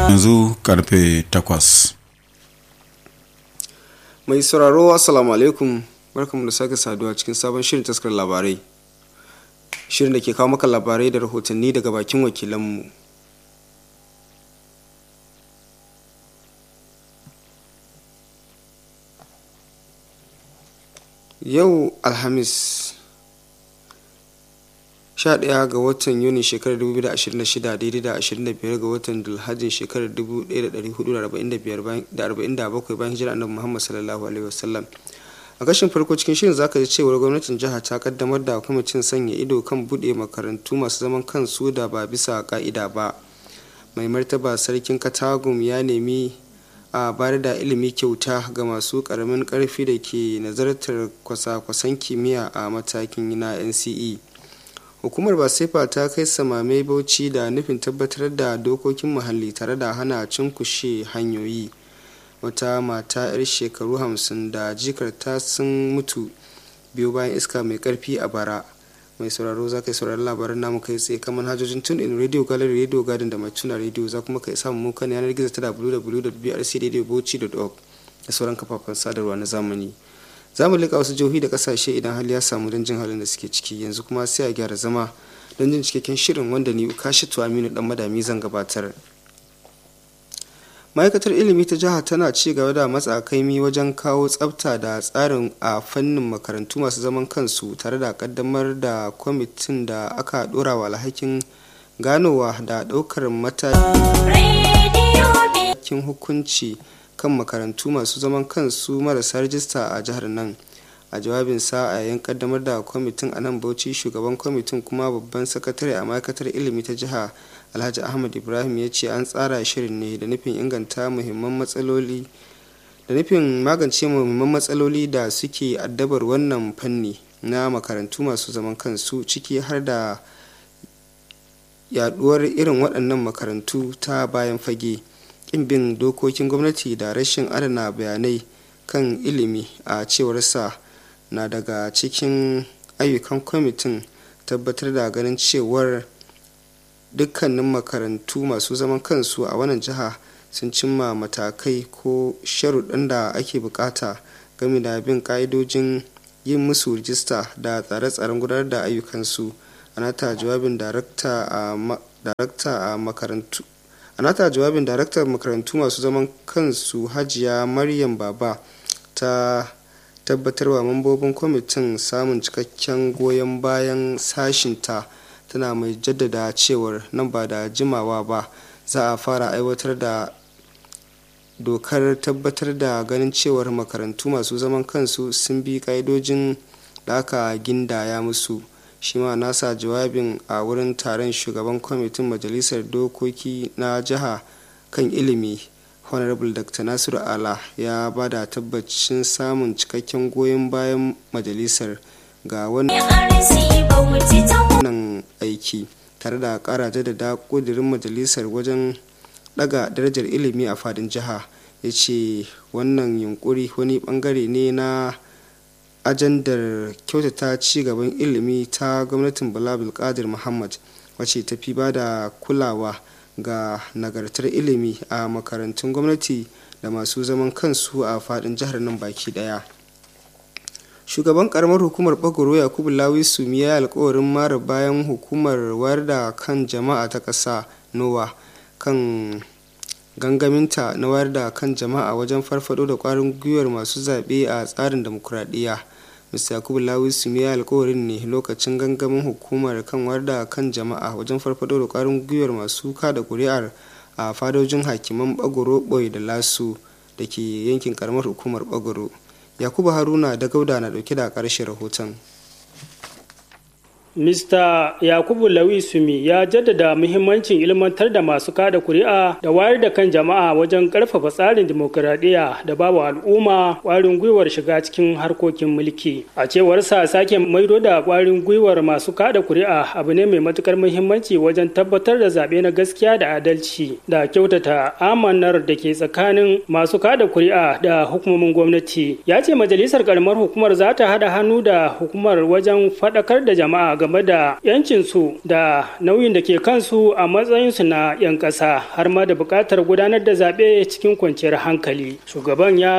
yanzu karfe takwas mai sauraro assalamu alaikum barkamu da sake saduwa cikin sabon shirin taskar labarai shirin da ke kawo maka labarai da rahotanni daga bakin wakilanmu yau alhamis 11 ga watan yuni shekarar 2026 daidai da 25 ga watan dulhajin shekarar 1447 bayan hijira annabi muhammad sallallahu alaihi wasallam a kashin farko cikin shirin zaka ji cewar gwamnatin jiha ta kaddamar da kwamitin sanya ido kan bude makarantu masu zaman kansu da ba bisa ka'ida ba mai martaba sarkin katagum ya nemi a bayar da ilimi kyauta ga masu karamin karfi da ke nazartar kwasa-kwasan kimiyya a matakin na nce hukumar basefa ta kai samame bauchi da nufin tabbatar da dokokin muhalli tare da hana cunkushe hanyoyi wata mata 'yar shekaru hamsin da jikarta sun mutu biyu bayan iska mai karfi a bara mai sauraro za ka yi sauraron labaran namu kai tsaye kan manhajojin tun in radio gallery radio garden da mai tuna radio za kuma ka yi samun mukan yanar gizo ta www.brcradiobauchi.org da sauran kafafen sadarwa na zamani za mu liƙa wasu jihohi da ƙasashe idan hali ya samu don jin halin da suke ciki yanzu kuma sai a gyara zama don jin cikakken shirin wanda ni kashi aminu dan madami zan gabatar ma'aikatar ilimi ta jiha tana ci gaba da matsa kaimi wajen kawo tsafta da tsarin a fannin makarantu masu zaman kansu tare da kaddamar da kwamitin da aka dora wa alhakin ganowa da daukar matakin hukunci kan makarantu masu zaman kansu marasa rajista a jihar nan a jawabinsa a yayin kaddamar da kwamitin a nan bauchi shugaban kwamitin kuma babban sakatare a ma'aikatar ilimi ta jiha alhaji ahmad ibrahim ya ce an tsara shirin ne da nufin inganta muhimman matsaloli da nufin magance muhimman matsaloli da suke addabar wannan fanni na makarantu masu zaman kansu ciki har da yaduwar irin waɗannan makarantu ta bayan fage ƙin bin dokokin gwamnati da rashin adana bayanai kan ilimi a cewar sa na daga cikin ayyukan kwamitin tabbatar da ganin cewar dukkanin makarantu masu zaman kansu a wannan jiha sun cimma matakai ko sharuɗan da ake bukata game da bin ƙa'idojin yin musu rijista da tsare-tsaren gudanar da ayyukansu a nata jawabin darakta a makarantu a nata jawabin daraktar makarantu masu zaman kansu hajiya maryam baba ta tabbatarwa mambobin kwamitin samun cikakken goyon bayan sashinta tana mai jaddada cewar nan ba da jimawa ba za a fara aiwatar da dokar tabbatar da ganin cewar makarantu masu zaman kansu sun bi ka'idojin da aka gindaya musu shi ma nasa jawabin a wurin taron shugaban kwamitin majalisar dokoki na jiha kan ilimi honorable dr nasiru ala ya bada tabbacin samun cikakken goyon bayan majalisar ga wannan aiki tare da kara jaddada kudirin majalisar wajen daga darajar ilimi a fadin jiha ya ce wannan yunkuri wani bangare ne na ajandar kyautata ci gaban ilimi ta gwamnatin bala bulkadir muhammad wacce ta fi ba da kulawa ga nagartar ilimi a makarantun gwamnati da masu zaman kansu a fadin jihar nan baki daya shugaban karamar hukumar bagoro yakubu lawi sumi ya alkawarin mara bayan hukumar wayar da kan jama'a ta ƙasa nowa kan gangaminta na wayar da kan jama'a wajen farfado da kwarin gwiwar masu zaɓe a tsarin demokuraɗiyya mr yakubu lawi sumi ya alkawarin ne lokacin gangamin hukumar kan wayar da kan jama'a wajen farfado da kwarin gwiwar masu kada kuri'ar a fadojin hakiman bagoro boy da lasu da ke yankin karamar hukumar bagoro yakubu haruna da gauda na dauke da karshe rahoton Mr. Yakubu Lawi Sumi ya jaddada muhimmancin ilmantar da masu kada kuri'a da wayar da kan jama'a wajen karfafa tsarin dimokuraɗiyya da bawa al'umma ƙwarin gwiwar shiga cikin harkokin mulki. A cewar sa sake maido da ƙwarin gwiwar masu kada kuri'a abu ne mai matukar muhimmanci wajen tabbatar da zaɓe na gaskiya da adalci da kyautata amanar da ke tsakanin masu kada kuri'a da hukumomin gwamnati. Ya ce majalisar karamar hukumar za ta haɗa hannu da hukumar wajen faɗakar da jama'a game da 'yancinsu da nauyin da ke kansu a matsayinsu na 'yan ƙasa har ma da buƙatar gudanar da zaɓe cikin kwanciyar hankali shugaban ya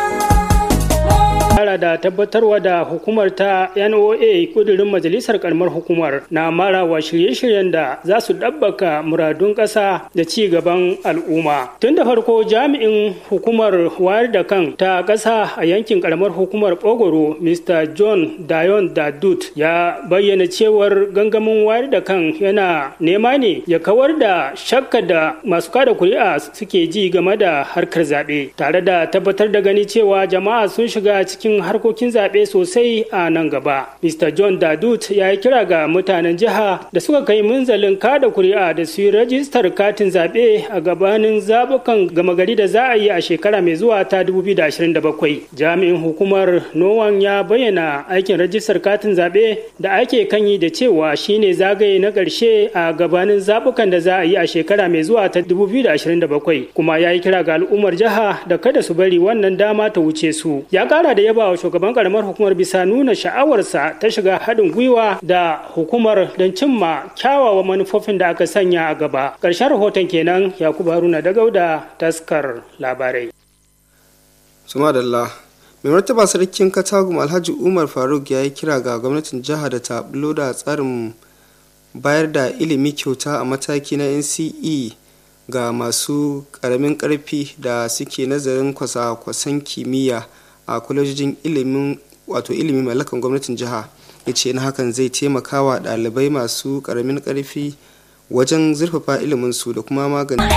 kara da tabbatarwa da hukumar ta NOA kudirin majalisar karamar hukumar na marawa shirye-shiryen da za su ɗabbaka muradun ƙasa da ci gaban al'umma. Tun da farko jami'in hukumar wayar da kan ta ƙasa a yankin karamar hukumar Ogoro Mr. John Dayon Dadut ya bayyana cewar gangamin wayar da kan yana nema ne ya kawar da shakka da masu kada kuri'a suke ji game da harkar zaɓe tare da tabbatar da gani cewa jama'a sun shiga cikin cikin harkokin zaɓe sosai a nan gaba. Mr. John Dadut ya yi kira ga mutanen jiha da suka kai munzalin kada kuri'a da su yi rajistar katin zaɓe a gabanin zaɓukan gama gari da za a yi a shekara mai zuwa ta 2027. Jami'in hukumar Nowan ya bayyana aikin rajistar katin zaɓe da ake kan yi da cewa shine zagaye na ƙarshe a gabanin zaɓukan da za a yi a shekara mai zuwa ta 2027 kuma ya yi kira ga al'ummar jiha da kada su bari wannan dama ta wuce su. Ya ƙara da yaba wa shugaban karamar hukumar bisa nuna sha'awarsa ta shiga haɗin gwiwa da hukumar don cimma kyawawan manufofin da aka sanya a gaba ƙarshen rahoton kenan yakubu haruna da gauda taskar labarai suma dalla mai martaba sarkin katagum alhaji umar faruk ya yi kira ga gwamnatin jiha da ta bulo da tsarin bayar da ilimi kyauta a mataki na nce ga masu ƙaramin ƙarfi da suke nazarin kwasa-kwasan kimiyya a kwalejojin ilimin wato ilimi mallakan gwamnatin jiha ya ce na hakan zai taimaka wa ɗalibai masu ƙaramin ƙarfi wajen zurfafa iliminsu da kuma magance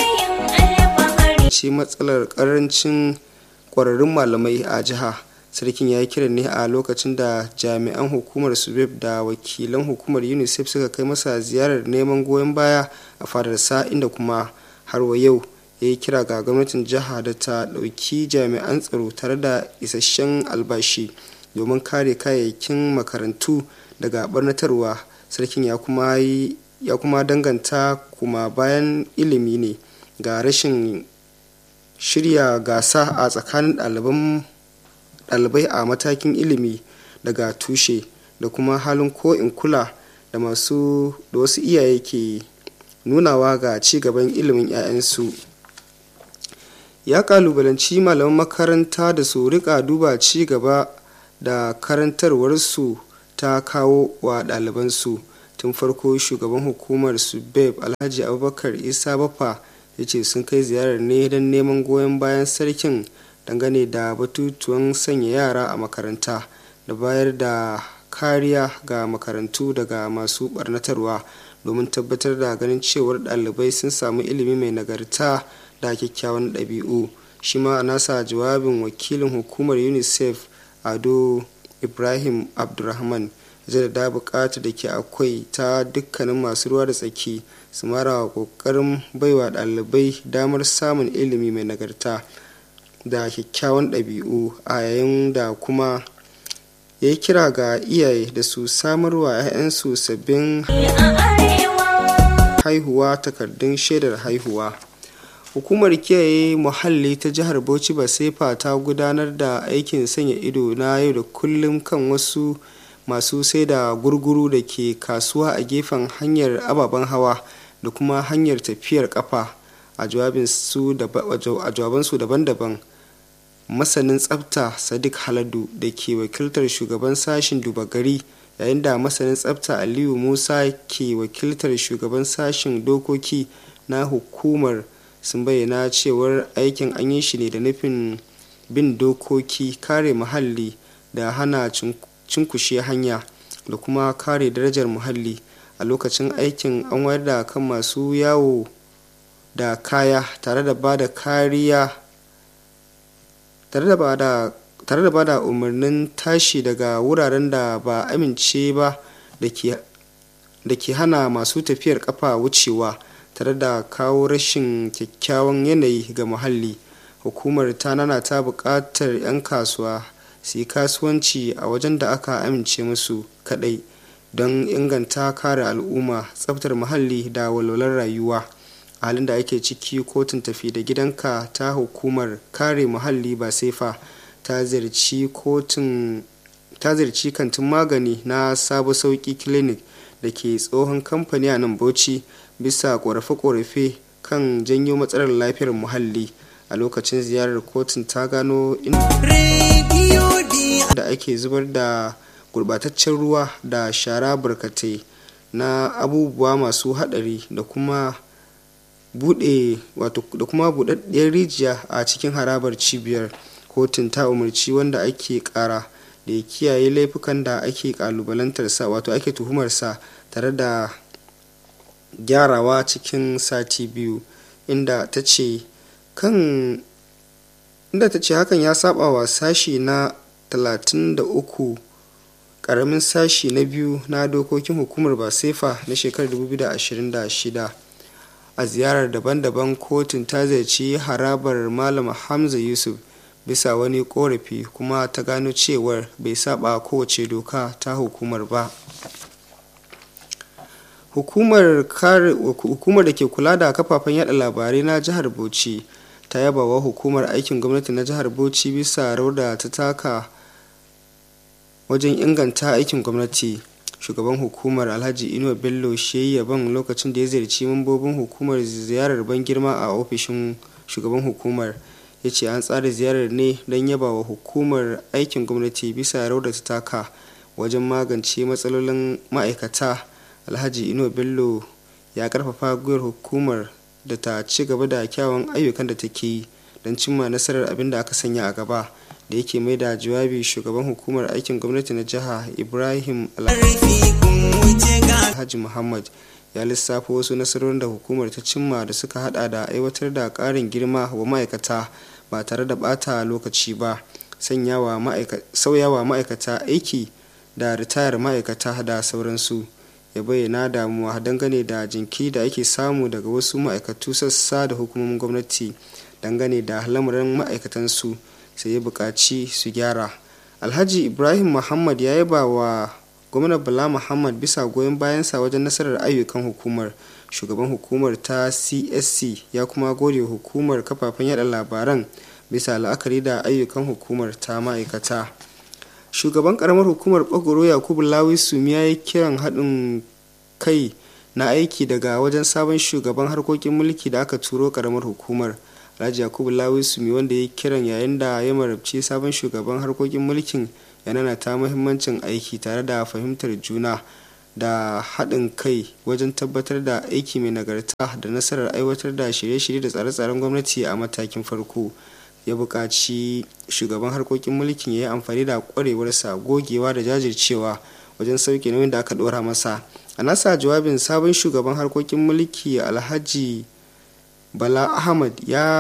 matsalar ƙarancin ƙwararrun malamai a jiha sarkin ya yi kiran ne a lokacin da jami'an hukumar subeb da wakilan hukumar unicef suka kai masa ziyarar neman goyon baya a fadarsa inda kuma har wa yau ya yi kira ga gwamnatin jiha da ta ɗauki jami'an tsaro tare da isasshen albashi domin kare kayayyakin makarantu daga barnatarwa sarkin ya kuma ya kuma danganta kuma bayan ilimi ne ga rashin shirya gasa a tsakanin ɗalibai a matakin ilimi daga tushe da kuma halin ko in kula da masu da wasu iyaye ke nunawa ga ci gaban ilimin 'ya'yansu ya kalubalanci malaman makaranta da su rika duba ci gaba da karantarwarsu ta kawo wa ɗalibansu tun farko shugaban hukumar subeb alhaji abubakar isa bafa ya ce sun kai ziyarar ne don neman goyon bayan sarkin dangane da batutuwan sanya yara a makaranta da bayar da kariya ga makarantu daga masu barnatarwa domin tabbatar da ganin cewar ɗalibai sun samu ilimi mai nagarta da kyakkyawan ɗabi'u shi ma a nasa jawabin wakilin hukumar unicef ado ibrahim abdulrahman zai da bukata da ke akwai ta dukkanin masu ruwa da tsaki su mara wa kokarin baiwa ɗalibai damar samun ilimi mai nagarta da kyakkyawan ɗabi'u a yayin da kuma ya yi kira ga iyaye da su samarwa 'ya'yansu sabbin haihuwa takardun shaidar haihuwa hukumar kiyaye muhalli ta jihar bauchi basefa ta gudanar da aikin sanya ido na yau da kullum kan wasu masu sai da gurguru da ke kasuwa a gefen hanyar ababen hawa da kuma hanyar tafiyar kafa a jawabansu daban-daban masanin tsafta sadiq haladu da ke wakiltar shugaban sashen duba gari yayin da masanin tsafta aliyu musa ke wakiltar shugaban sashen dokoki na hukumar sun bayyana cewar aikin an yi shi ne da nufin bin dokoki kare muhalli da hana cinkushe hanya da kuma kare darajar muhalli a lokacin aikin an wayar da kan masu yawo da kaya tare da ba da kariya tare da ba da umarnin tashi daga wuraren da ba amince ba da ke hana masu tafiyar kafa wucewa tare da kawo rashin kyakkyawan yanayi ga muhalli hukumar ta nana ta buƙatar 'yan kasuwa su yi kasuwanci a wajen da aka amince musu kadai don inganta kare al'umma tsaftar muhalli da walwalar rayuwa a halin da ake ciki kotun tafi da gidanka ta hukumar kare muhalli ba sefa ta ziyarci kotun ta ziyarci kantin magani na sabo sauki clinic da ke tsohon kamfani a nan bauchi bisa korafe-korafe kan janyo matsalar lafiyar muhalli a lokacin ziyarar kotun ta gano inda ake zubar da gurbataccen ruwa da shara barkatai na abubuwa masu hadari da kuma bude wato da kuma budaddiyar rijiya a cikin harabar cibiyar kotun ta umarci wanda ake kara da ya kiyaye laifukan da ake kalubalantarsa wato ake tuhumarsa tare da gyarawa cikin sati biyu inda ta ce kan inda ta ce hakan ya saba wa sashi na 33 karamin sashi na biyu na dokokin hukumar basefa na shekarar 2026 a ziyarar daban-daban kotun ta ziyarci harabar malam hamza yusuf bisa wani korafi kuma ta gano cewar bai saba kowace doka ta hukumar ba hukumar da ke kula da kafafen yada labarai na jihar bauchi ta yaba wa hukumar aikin gwamnati na jihar bauchi bisa rawar da ta taka wajen inganta aikin gwamnati shugaban hukumar alhaji inuwa bello shi yaban lokacin da ya ziyarci mambobin hukumar ziyarar ban girma a ofishin shugaban hukumar ya ce an tsara ziyarar ne don yaba wa hukumar aikin gwamnati bisa rawar da ta taka wajen magance matsalolin ma'aikata alhaji inuwa bello ya karfafa gwiwar hukumar da ta ci gaba da kyawun ayyukan da take yi don cimma nasarar abin da aka sanya a gaba da yake mai da jawabi shugaban hukumar aikin gwamnati na jiha ibrahim alhaji muhammad ya lissafa wasu nasarorin da hukumar ta cimma da suka hada da aiwatar da karin girma wa ma'aikata ba tare da bata lokaci ba sauyawa ma'aikata aiki da ritayar ma'aikata da sauransu ya bayyana damuwa dangane da jinki da ake samu daga wasu ma'aikatu sassa da hukumomin gwamnati dangane da lamarin ma'aikatansu sai ya buƙaci su gyara alhaji ibrahim muhammad ya yaba wa gwamnan bala muhammad bisa goyon bayansa wajen nasarar ayyukan hukumar shugaban hukumar ta csc ya kuma gode hukumar kafafen yada labaran bisa la'akari da ayyukan hukumar ta ma'aikata shugaban karamar hukumar bagoro yakubu lawi sumiya ya kiran haɗin kai na aiki daga wajen sabon shugaban harkokin mulki da aka turo karamar hukumar alhaji yakubu lawi sumi wanda ya kiran yayin da ya marabci sabon shugaban harkokin mulkin yana ta muhimmancin aiki tare da fahimtar juna da haɗin kai wajen tabbatar da aiki mai nagarta da nasarar aiwatar da shirye-shirye da tsare-tsaren gwamnati a matakin farko ya buƙaci shugaban harkokin mulkin ya yi amfani da ƙwarewarsa gogewa da jajircewa wajen sauke nauyin da aka ɗora masa a nasa jawabin sabon shugaban harkokin mulki alhaji bala ahmad ya